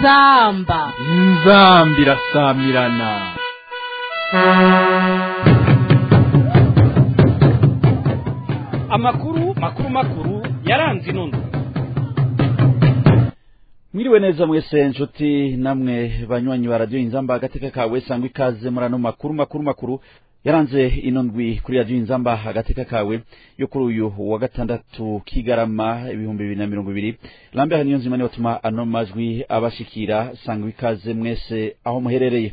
inzamba inzambi irasamirana amakuru makuru makuru yaranze inondo mwiriwe neza mwese nshuti namwe banywanyi ba radiyo inzamba agateka kawe sangwa ikaze muri ano makuru makuru makuru yaranze ino ndwi kuri radiyo inzamba agateka kawe yo kuri uyu wa gatandatu kigarama ibihumbi bibiri na mirongo ibiri lambe niyo nzima niyo batuma ano majwi abashikira sangwa ikaze mwese aho muherereye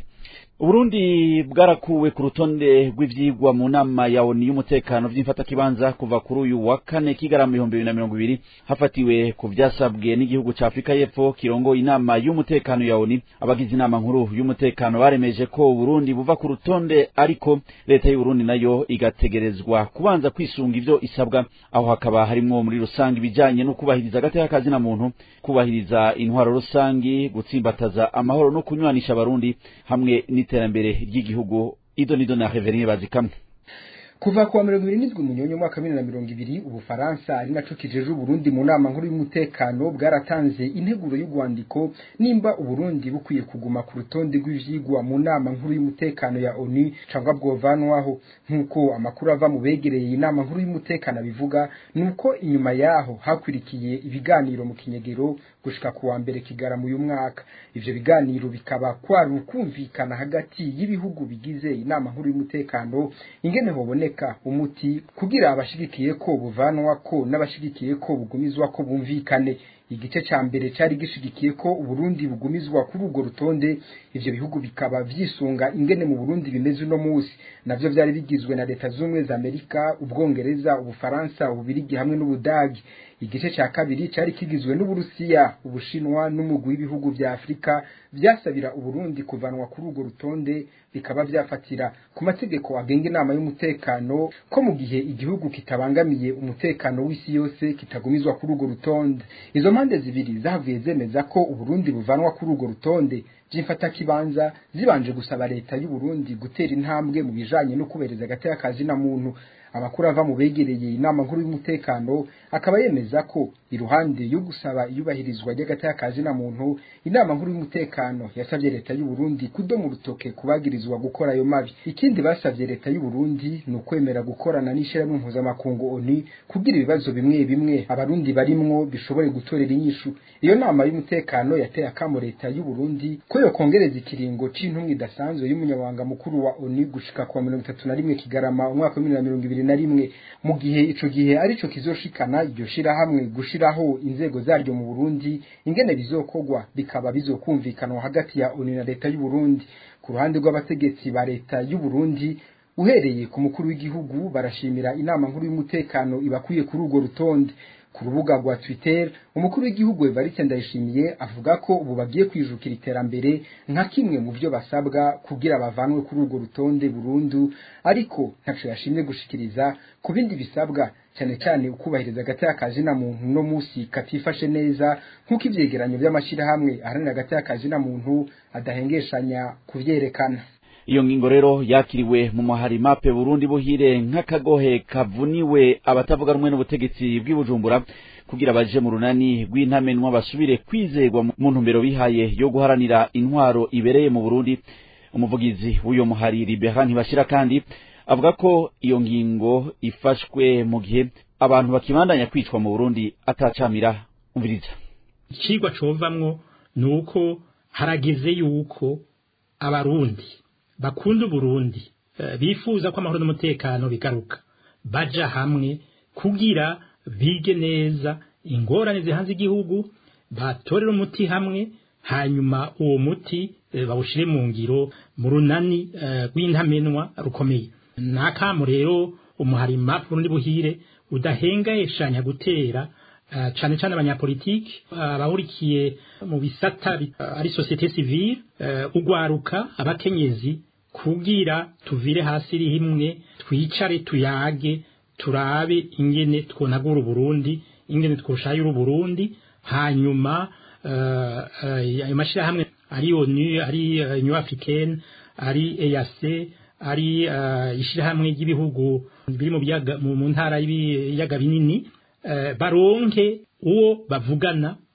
uburundi bwarakuwe ku rutonde rw'ivyigwa mu nama ya oni y'umutekano vy'imfatakibanza kuva kuri uyu wa kane kigarama ibihumbi bibiri na mirongo ibiri hafatiwe ku vyasabwe n'igihugu ca afurika y'epfo kirongoye inama y'umutekano ya oni abagize inama nkuru y'umutekano baremeje ko uburundi buva ku rutonde ariko leta y'uburundi nayo igategerezwa kubanza kwisunga ivyo isabwa aho hakaba harimwo muri rusange ibijanye no kubahiriza agateka kazina muntu kubahiriza intwaro rusangi gutsimbataza amahoro no kunywanisha abarundi hamwe n'iterambere ry'igihugu ido nido na Reverien bazikamwe kuva kuwa mirongo ibiri n'indwi munyonyo mwaka bibiri na mirongo ibiri ubufaransa ari naco kijeje uburundi mu nama nkuru y'umutekano bwaratanze integuro y'urwandiko nimba uburundi bukwiye kuguma ku rutonde rw'ivyigwa mu nama nkuru y'umutekano ya onu cangwa bwovanwaho nk'uko amakuru ava mu begereye inama nkuru y'umutekano abivuga nuko inyuma yaho hakwirikiye ibiganiro mu kinyegero gushika kuwa mbere kigarama uyu mwaka ivyo biganiro bikaba kwari ukumvikana hagati y'ibihugu bigize inama nkuru y'umutekano ingene hoboneka kuboneka umuti kugira abashigikiye ko buvanwa ko n'abashigikiye ko bugumizwa ko bumvikane igice ca mbere cari gishigikiye ko uburundi bugumizwa kuri urwo rutonde ivyo bihugu bikaba vyisunga ingene mu burundi bimeze uno musi navyo vyari bigizwe na leta z'ubumwe za amerika ubwongereza ubufaransa ububirigi hamwe n'ubudagi igice ca kabiri cari kigizwe n'uburusiya ubushinwa n'umugwi w'ibihugu vya afurika vyasabira uburundi kuvanwa kuri urwo rutonde bikaba vyafatira ku mategeko agenga inama y'umutekano ko mu gihe igihugu kitabangamiye umutekano w'isi yose kitagumizwa kuri urwo rutonde izo mpande zibiri zavuye zemeza ko uburundi buvanwa kuri urwo rutonde vy'imfatakibanza zibanje gusaba leta y'uburundi gutera intambwe mu bijanye no kubereza agateka kazina muntu amakuru ava mu begereye inama nkuru y'umutekano akaba yemeza ko iruhande yo gusaba iyubahirizwa ry'agateka kazina muntu inama nkuru y'umutekano yasabye leta y'u Burundi kudoma urutoke kubagirizwa gukora ayo mabi ikindi basabye leta y'u Burundi ni ukwemera gukorana n'ishirahamwe mpuzamakungu ONU kugira ibibazo bimwe bimwe abarundi barimwo bishobore gutorera inyishu iyo nama y'umutekano yateye akamo leta y'u Burundi ko yokongereza ikiringo c'intumwa idasanzwe y'umunyamabanga mukuru wa ONU gushika kwa mirongo itatu na rimwe kigarama umwaka wa bibiri na mirongo ibiri na rimwe mu gihe ico gihe arico kizoshikana iryo shirahamwe gushiraho inzego zaryo mu Burundi ingene bizokorwa bikaba bizokumvikanwa hagati ya ONU na leta y'u Burundi ku ruhande rw'abategetsi ba leta y'u Burundi uhereye ku mukuru w'igihugu barashimira inama nkuru y'umutekano ibakwiye kuri urwo rutonde ku rubuga rwa Twitter umukuru w'igihugu Evariste Ndayishimiye avuga ko ubu bagiye kwijukira iterambere nka kimwe mu byo basabwa kugira bavanwe kuri urwo rutonde burundu ariko ntaco yashimye gushikiriza ku bindi bisabwa cyane cyane ukubahiriza agateka kazina muntu no musi katifashe neza nk'uko ivyegeranyo by'amashirahamwe aharanira agateka kazina muntu adahengeshanya kuvyerekana iyo ngingo rero yakiriwe mu muhari mape Burundi buhire nk'akagohe kavuniwe abatavuga rumwe n'ubutegetsi bw'ibujumbura kugira baje mu runani rw'intamenwa basubire kwizegwa mu ntumbero bihaye yo guharanira intwaro ibereye mu Burundi umuvugizi w'uyo muhari Libera ntibashira kandi avuga ko iyo ngingo ifashwe mu gihe abantu bakibandanya kwicwa mu Burundi atacamira umviriza ikigwa covamwo nuko harageze yuko abarundi bakunda uburundi bifuza ko amahoro n'umutekano bigaruka baja hamwe kugira bige neza ingorane zihanze igihugu batorera umuti hamwe hanyuma uwo muti bawushire mu ngiro mu runani rw'intamenwa rukomeye nakamu rero umuharima Burundi buhire udahengayeshanya gutera cane cane abanyapolitiki abahurikiye mu bisata ari societe civile ugwaruka abakenyezi kugira tuvire hasi rimwe twicare tuyage turabe ingene twonagura Burundi ingene twoshayura Burundi hanyuma ayo mashirahamwe ari ONU ari Union Africaine ari EAC ari ishirahamwe ry'ibihugu biri mu byaga mu ntara y'ibiyaga binini baronke uwo bavugana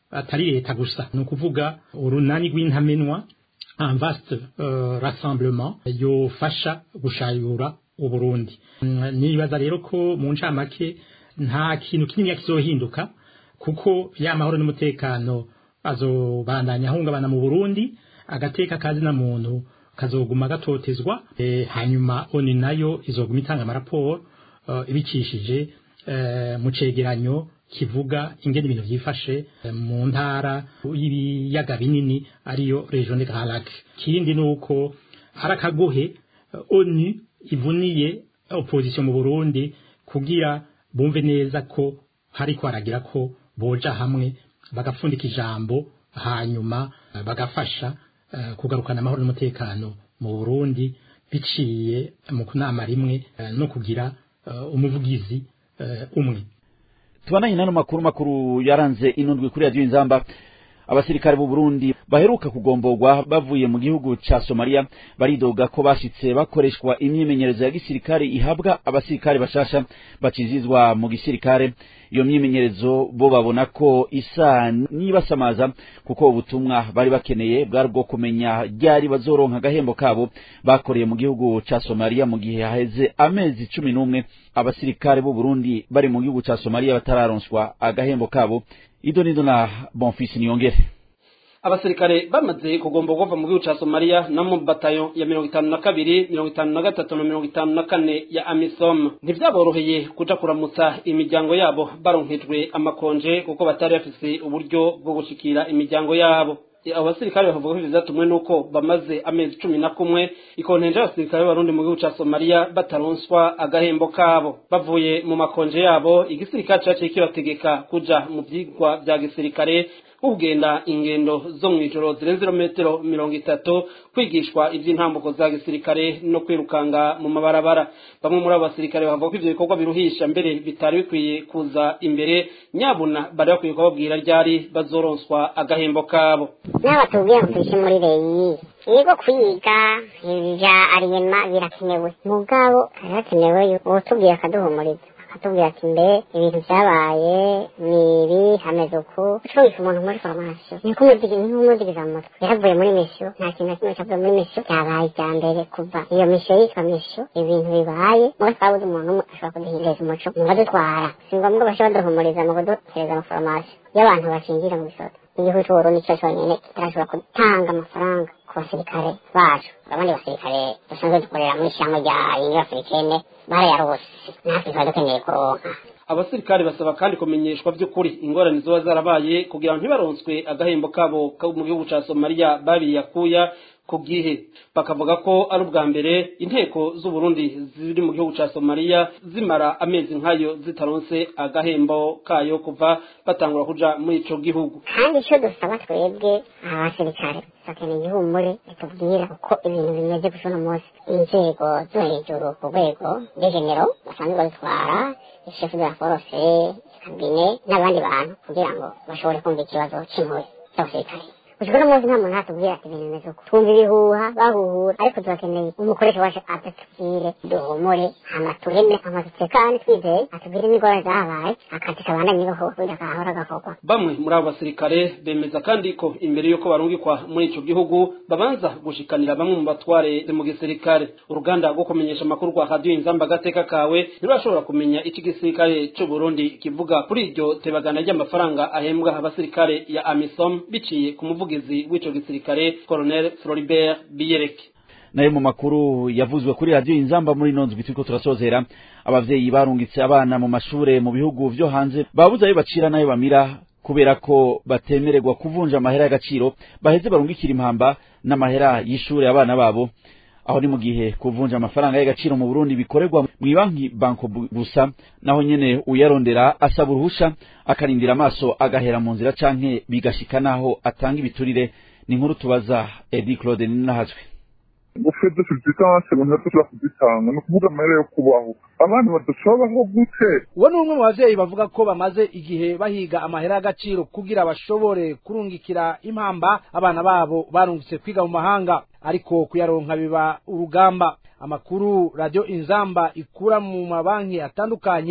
atari leta gusa ni ukuvuga urunani rw'intamenwa un vaste uh, rassemblement yofasha gushayura uburundi Mm, nibaza rero ko mu ncamake nta kintu kinini kizohinduka kuko ya mahoro n'umutekano azobandanya ahungabana mu burundi agateka kazina muntu kazoguma gatotezwa e, hanyuma oni nayo izoguma itanga amaraporo uh, ibicishije uh, mu cegeranyo kivuga ingene ibintu vyifashe eh, mu ntara y'ibiyaga binini ariyo region de Grand Lac kindi nuko hari akagohe eh, ONU ivuniye opposition mu Burundi kugira bumve neza ko hariko haragira ko boja hamwe bagapfundika ijambo hanyuma eh, bagafasha eh, kugarukana amahoro n'umutekano mu Burundi biciye mu kunama rimwe eh, no kugira eh, umuvugizi eh, umwe tubananye n'ano makuru makuru yaranze inundwi kuri radiyo inzamba abasirikare b'u Burundi baheruka kugomborwa bavuye mu gihugu ca Somalia baridoga ko bashitse bakoreshwa imyimenyerezo ya gisirikare ihabwa abasirikare bashasha bacizizwa mu gisirikare iyo myimenyerezo bo babona ko isa nibasamaza kuko ubutumwa bari bakeneye bwari bwo kumenya ryari bazoronka agahembo kabo bakoreye mu gihugu ca Somalia mu gihe haheze amezi cumi n'umwe abasirikare b'u Burundi bari mu gihugu ca Somalia batararonswa agahembo kabo ido nido na bonfisi niyongere abasirikare bamaze kugomba kuva mu gihugu ca Somalia no mu batayo ya mirongo itanu na kabiri mirongo itanu na gatatu na mirongo itanu na kane ya Amisom ntivyaboroheye kuja kuramutsa imiryango yabo baronkejwe amakonje kuko batari bafise uburyo bwo gushikira imiryango yabo abo basirikare bakavuga ko ivyo vyatumwe nuko bamaze amezi cumi na kumwe ikontenje y'abasirikare b'abarundi mu gihugu ca Somalia bataronswa agahembo kabo bavuye mu makonje yabo igisirikare caciye kibategeka kuja mu vyigwa vya gisirikare kugenda ingendo zo mw'ijoro zirenze irometero mirongo itatu kwigishwa ivy'intambuko za gisirikare no kwirukanga mu mabarabara bamwe muri abo basirikare bavuga ko ivyo bikorwa biruhisha mbere bitari bikwiye kuza imbere nyabuna bari bakwiye kubabwira ryari bazoronswa agahembo kabo n'aba tubwira ngo tuje muri reyi yego kwiga ibya ariyema birakenewe mugabo harakenewe utubwira akaduhumuriza akatubwira ati mbe ibintu byabaye ni ibi hameze uku ucumvise umuntu muri farumasiyo ni nk'umudigiza mu mutwe yaravuye muri misiyo nta kintu na kimwe cyavuye muri misiyo byabaye ibya mbere kuva iyo misiyo yitwa misiyo ibintu bibaye muga twabuze umuntu umwe ashobora kuduhinduriza umuco mu badutwara si ngombwa bashe baduhumuriza mu kuduhereza amafarumasi iyo abantu bashingira mu bisoto igihugu cy'uburundi cyo cyonyine kitarashobora gutanga amafaranga ku basirikare bacu abandi basirikare dusanzwe dukorera muri ishyamba rya yingi afurikene barayarose natwe tuba dukeneye kuronka abasirikare basaba kandi kumenyeshwa by'ukuri ingorane ziba zarabaye kugira ngo ntibaronswe agahembo kabo ko mu gihugu ca somaliya babiyakuya ku gihe bakavuga ko ari ubwa mbere inteko z'uburundi ziri mu gihugu ca somaliya zimara amezi nk'ayo zitaronse agahembo kayo kuva batangura kuja muri ico gihugu kandi icyo dusaba twebwe abasirikare dukeneye igihumure ritubwira uko ibintu bimeze gusa uno munsi inzego zo hejuru ku rwego rw'egenero basanzwe bazitwara ishefu de la force kabine n'abandi bantu kugira ngo bashobore kumva ikibazo c'impuye z'abasirikare gushika uno munsi nta muntu atubwira ati ibintu bimeze uko twumva ibihuha bahuhura ariko turakeneye umukoresha wacu adatubwire duhumure hama tureme amazu tekane twizeye atubwire n'ingorane zahabaye akazi kabandanye gakorwa kugira gahora gakorwa bamwe muri abo basirikare bemeza kandi ko imbere y'uko barungikwa muri ico gihugu babanza gushikanira bamwe mu batware mu gisirikare uruganda rwo kumenyesha amakuru rwa radiyo inzamba agateka kawe ntirurashobora kumenya ico igisirikare c'u Burundi kivuga kuri iryo tebagana ry'amafaranga ahembwa abasirikare ya amisom biciye ku muvugizi w'ico gisirikare colonel floribert biyereke nayo mu makuru yavuzwe kuri radiyo inzamba muri ino nzwi turiko turasozera abavyeyi barungitse abana mu mashure mu bihugu vyo hanze babuze ayo bacira n'ayo bamira kubera ko batemererwa kuvunja amahera y'agaciro baheze barungikira impamba n'amahera y'ishure abana babo aho ni mu gihe kuvunja amafaranga y'agaciro mu Burundi bikorerwa mu banki banko gusa naho nyene uyarondera asaba uruhusha akarindira amaso agahera mu nzira canke bigashika naho atanga ibiturire ni inkuru tubaza Edi Claude Ninahazwe gufede subsistance abantu badashobora kuzitanga ni ukuvuga amahera yo kubaho abana badashobaho gute uwo ni umwe mu bavyeyi bavuga ko bamaze igihe bahiga amahera y'agaciro kugira bashobore kurungikira impamba abana babo barungitse kwiga mu mahanga ariko kuyaronka biba urugamba amakuru radio inzamba ikura mu mabanki atandukanye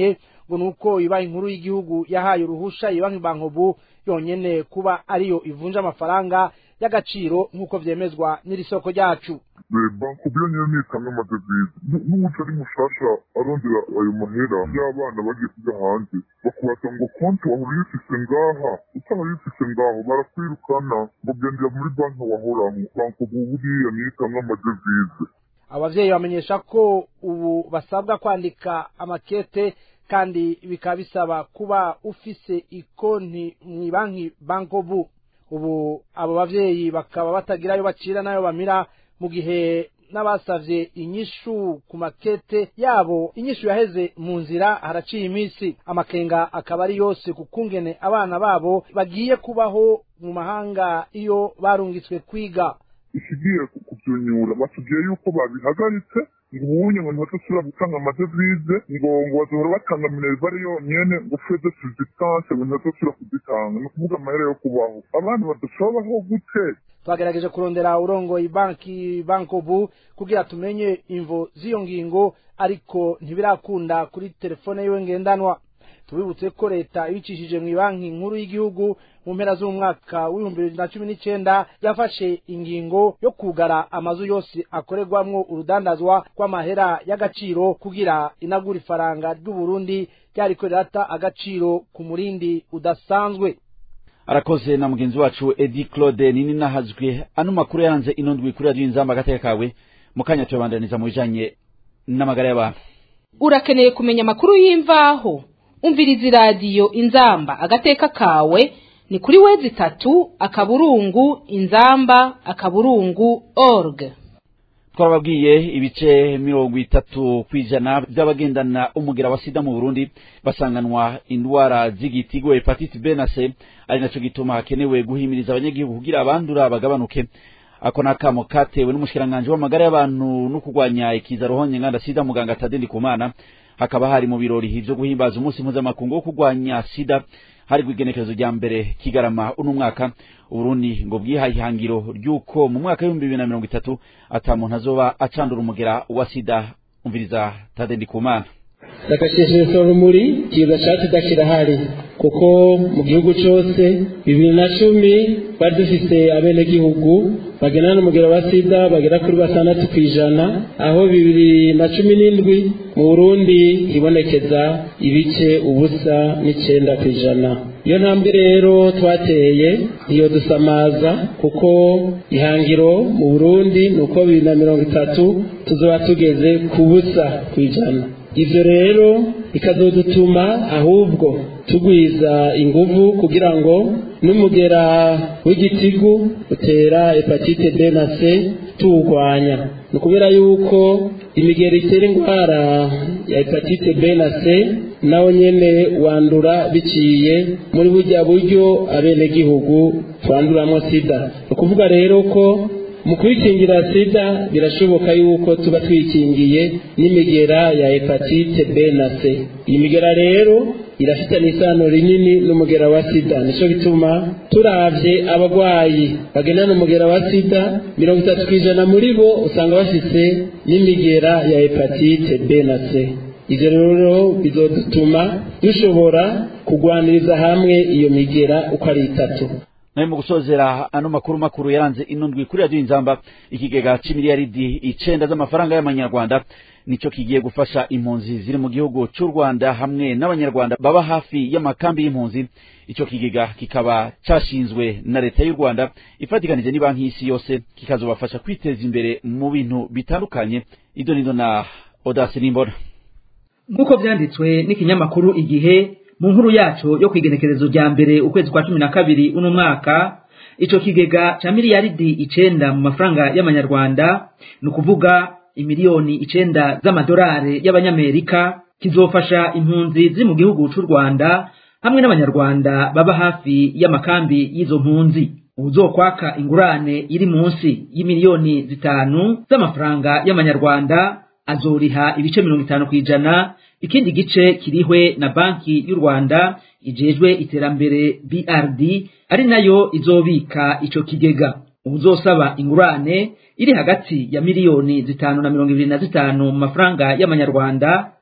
ngo nuko ibanki inkuru y'igihugu yahaye uruhusha ibanki bankobu yonyene kuba ariyo ivunja amafaranga y'agaciro nk'uko vyemezwa n'iri soko ryacu banki byo nyine nitanga amadevize n'ubuca ari mushasha arondera ayo mahera y'abana bagiye kujya hanze bakubaza ngo konti wahora uyifise ngaha utaba uyifise ngaho barakwirukana ngo gendera muri banki wahoraho banki ubu buriya niyo itanga amadevize abavyeyi bamenyesha ko ubu basabwa kwandika amakete kandi bikaba bisaba kuba ufise ikonti mw'ibanki bankobu ubu abo bavyeyi bakaba batagira ayo bacira n'ayo bamira mu gihe n'abasavye inyishu ku makete yabo inyishu yaheze mu nzira haraciye iminsi amakenga akaba ari yose ku kungene abana babo bagiye kubaho mu mahanga iyo barungitswe kwiga ikigiye kubyunyura batubwiye yuko babihagaritse ngo ubunye ngo ntibadasubira gutanga amadevize ngo ngo bazohora batanga minerivare yonyene ngo fede subsistance ngo ntibadasubira kuzitanga ni ukuvuga amahera yo kubaho abana badashobaho gute twagerageje kurondera urongoye banki bankobu kugira tumenye imvo z'iyo ngingo ariko ntibirakunda kuri telefone yiwe ngendanwa tubibutse ko leta ibicishije mu banki nkuru y'igihugu mu mpera z'umwaka w'ibihumbi bibiri na cumi n'icenda yafashe ingingo yo kugara amazu yose akorerwamwo urudandazwa rw'amahera y'agaciro kugira inagura ifaranga ry'uburundi ryariko rirata agaciro ku murindi udasanzwe arakoze na mugenzi wacu edi claude nini nahazwe ano makuru yaranze ino ndwi kuri radiyo inzamba agateka kawe mu kanya tuyabandaniza mu bijanye n'amagara y'abantu urakeneye kumenya amakuru y'imvaho umviriza iradiyo inzamba agateka kawe ni kuri wezi itatu akaburungu inzamba akaburungu org twarababwiye ibice mirongo itatu ku ijana by'abagendana umugera wa sida mu burundi basanganwa indwara z'igitigo hepatite b na c ari naco gituma hakenewe guhimiriza abanyagihugu kugira abandura bagabanuke ako ni akamo katewe n'umushikiranganji w'amagara y'abantu no kurwanya ikiza ruhonye nganda sida muganga tadendi kumana hakaba hari mu birori vyo guhimbaza umunsi mpuzamakungu wo kurwanya sida hari kwigenekerezo rya mbere kigarama uno mwaka uburundi ngo bwihaye ihangiro ry'uko mu mwaka w'ibihumbi bibiri na mirongo itatu ata muntu azoba acandura umugera wa sida umviriza tadendi kumana ndakashishiriza urumuri ikiza ca sida kirahari kuko mu gihugu cose bibiri na cumi bari dufise abenegihugu bagena n'umugero wa sida bagera kuri batandatu ku ijana aho bibiri na cumi n'indwi mu burundi hibonekeza ibice ubusa n'icenda ku ijana iyo ntambwe rero twateye iyo dusamaza kuko ihangiro mu burundi ni uko bibiri na mirongo itatu tuzoba tugeze ku busa ku ijana ivyo rero bikazodutuma ahubwo tugwiza inguvu kugira ngo n'umugera w'igitigu utera hepatite B na C tuwurwanya ni ukubera yuko imigera itera indwara ya hepatite B na C nawo nyene wandura biciye muri burya buryo abenegihugu twanduramwo sida ni ukuvuga rero ko mu kwikingira sida birashoboka yuko tuba twikingiye n'imigera ya hepatite B na C iyi migera rero irafitanye isano rinini n'umugera wa sida nico bituma turavye abagwayi bagendana umugera wa sida mirongo itatu kw'ijana muri bo usanga bafise n'imigera ya hepatite B na C ivyo rero bizodutuma dushobora kugwaniriza hamwe iyo migera uko ari itatu nawe mu gusozera ano makuru makuru yaranze ino ndwi kuri radiyo inzamba ikigega c'imiliyaridi icenda z'amafaranga y'amanyarwanda nico kigiye gufasha impunzi ziri mu gihugu c'u rwanda hamwe n'abanyarwanda baba hafi y'amakambi y'impunzi ico kigega kikaba cashinzwe na leta y'u rwanda ifatikanije n'ibanki y'isi yose kikazobafasha kwiteza imbere mu bintu bitandukanye ido nido na odasi n'imbona nk'uko vyanditswe n'ikinyamakuru igihe mu nkuru yacu yo kwigenekerezo rya mbere ukwezi kwa cumi na kabiri uno mwaka ico kigega ca miliyaridi icenda mu mafaranga y'amanyarwanda ni ukuvuga imiliyoni icenda z'amadolari y'abanyamerika kizofasha impunzi ziri mu gihugu c'u rwanda hamwe n'abanyarwanda baba hafi y'amakambi y'izo mpunzi uwuzokwaka ingurane iri munsi y'imiliyoni zitanu z'amafaranga y'amanyarwanda azoriha ibice mirongo itanu kw'ijana ikindi gice kirihwe na banki y'u rwanda ijejwe iterambere brd ari nayo izobika ico kigega uzosaba ingurane iri hagati ya miliyoni zitanu na mirongo ibiri na zitanu mu mafaranga y'amanyarwanda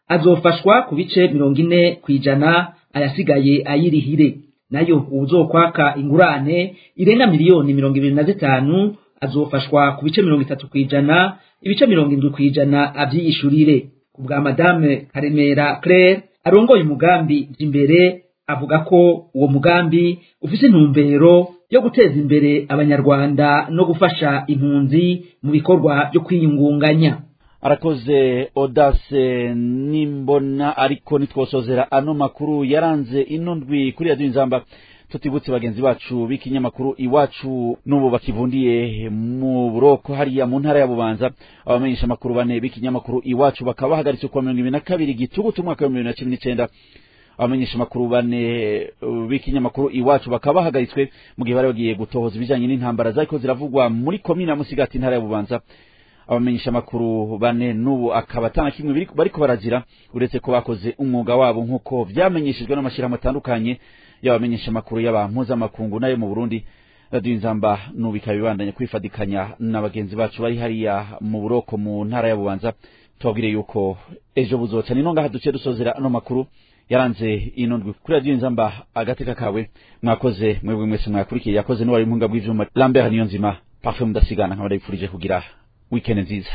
azofashwa ku bice mirongo ine ku ijana ayasigaye ayirihire nayo uwuzokwaka ingurane irenga miliyoni mirongo ibiri na zitanu azofashwa ku bice mirongo itatu ku ijana ibice mirongo indwi ku ijana avyiyishurire ku bwa madame karemera claire arongoye umugambi imbere avuga ko uwo mugambi ufise intumbero yo guteza imbere abanyarwanda no gufasha impunzi mu bikorwa byo kwiyungunganya arakoze odase nimbona ariko nitwosozera ano makuru yaranze ino ndwi kuri radiyo inzamba tutibutse bagenzi bacu b'ikinyamakuru iwacu n'ubu bakivundiye mu buroko hariya mu ntara ya bubanza abamenyesha amakuru bane b'ikinyamakuru iwacu bakaba bahagaritse kuwa mirongo ibiri na kabiri gitugutu umwaka w'ibihumbi bibiri na cumi n'icenda abamenyesha amakuru bane b'ikinyamakuru iwacu bakaba bahagaritswe mu gihe bari bagiye gutohoza ibijanye n'intambara zariko ziravugwa muri komine ya musigati intara ya bubanza abamenyesha amakuru bane n'ubu akaba atana kimwe bariko baragira uretse ko bakoze umwuga wabo nk'uko vyamenyeshejwe n'amashirahamwe atandukanye y'abamenyesha amakuru y'abampuzamakungu nayo mu burundi radiyo inzamba n'ubu ikaba ibandanya kwifadikanya na bagenzi bacu bari hariya mu buroko mu ntara ya bubanza tubabwire yuko ejo buzoca nino ngaha duce dusozera ano makuru yaranze ino ndwi kuri radiyo inzamba agateka kawe mwakoze mwebwe mwese mwakurikiye yakoze n'uwari impinga bw'ivyuma lambert niyo nzima parfum mudasigana nkaba ndabipfurije kugira weekend nziza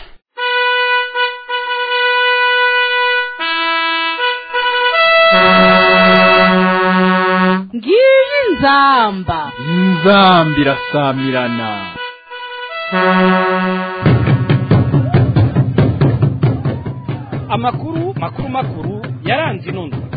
ngiyi nzamba inzamba irasamirana amakuru makuru makuru yaranze ino ndwi